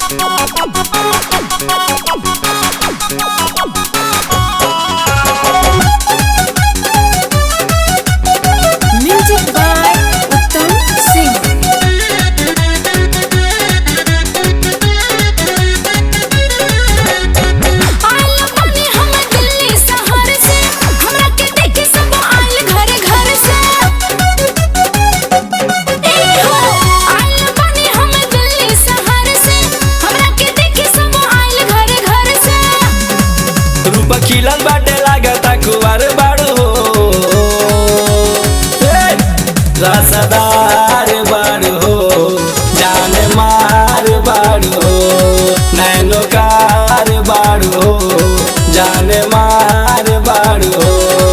Music by Uttam Singh. आइल बानी हम दिल्ली शहर से हमरा के देखे सब आइल घर घर से ए हो आइल बानी हम दिल्ली शहर से हमरा के देखे सब आइल घर घर से रूप खिलल बाटे लागता कुवार बाड़ू हो ए, रसदार बाड़ू हो जान मार बाड़ू हो नैनो कार बाड़ू हो जान मार बाड़ू हो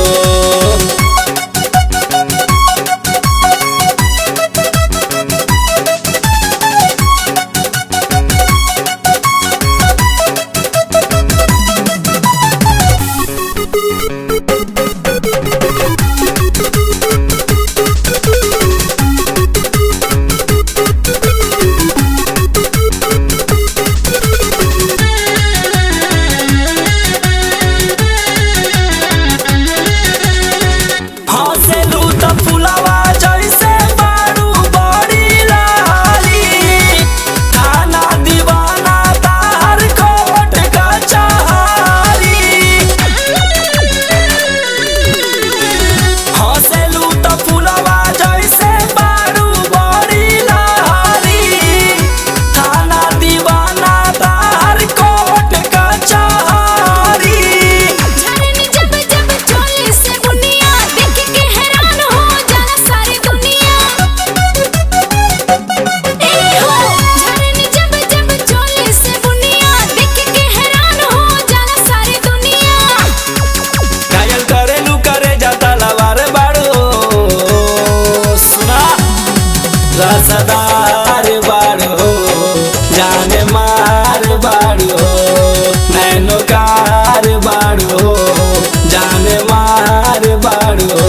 हँसेलू त फुलवा जैसे बारू बड़ी लाली थाना दीवाना तार कोट कचहरी हँसेलू त फुलवा जैसे बारू बड़ी लाली थाना दीवाना तार कोट कचहरी झरनी जब जब चोली से बुनिया देख के हैरान हो जाला सारी दुनिया ए हो झरनी जब जब चोली से बुनिया देख के हैरान हो जाला सारी दुनिया घायल करेलू करे जाता लवार बाड़ू सुना रसदार बाड़ू जाने मार बाड़ू नैनो कार बाड़ू जाने मार बाड़ू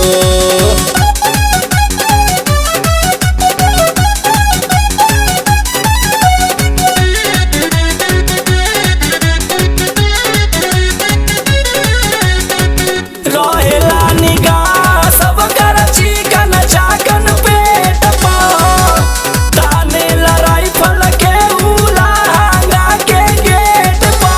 रहेला निगाह सब कर चिकन चाकन पेट पा ताने लड़ाई फल के उलांगा के गेट पा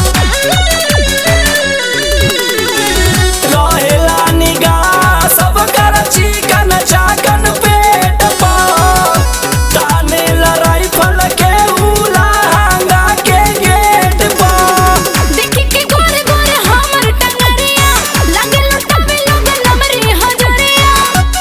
रहेला निगाह सब कर चिकन चाकन पेट पा ताने लड़ाई फल के उलांगा के गेट पा देख के गोर गोर हमर टंगरिया लगे लुटावे लोग नमरे हजरिया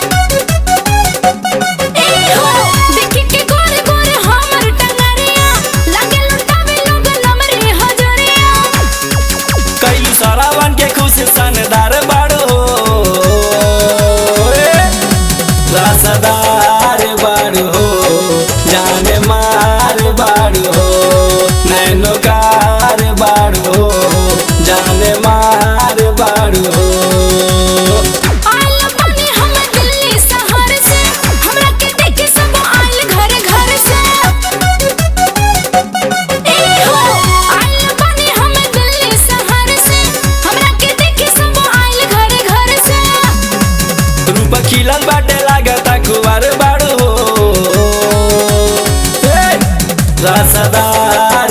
ए हो देख के गोर गोर हमर टंगरिया लगे लुटावे लोग नमरे हजरिया कैलू सरावन के खुश सनदार बाड़ो ए, रसदार बाड़ो जाने मार बाड़ो नैनो कार बाड़ो जाने मार बाड़ो आइल बानी हम दिल्ली शहर से हमरा के देखे सब आइल घर घर से ए हो आइल बानी हम दिल्ली शहर से हमरा के देखे सब आइल घर घर से रूप खिलल बाटे लागता कुवार बाड़ो ए, रसदार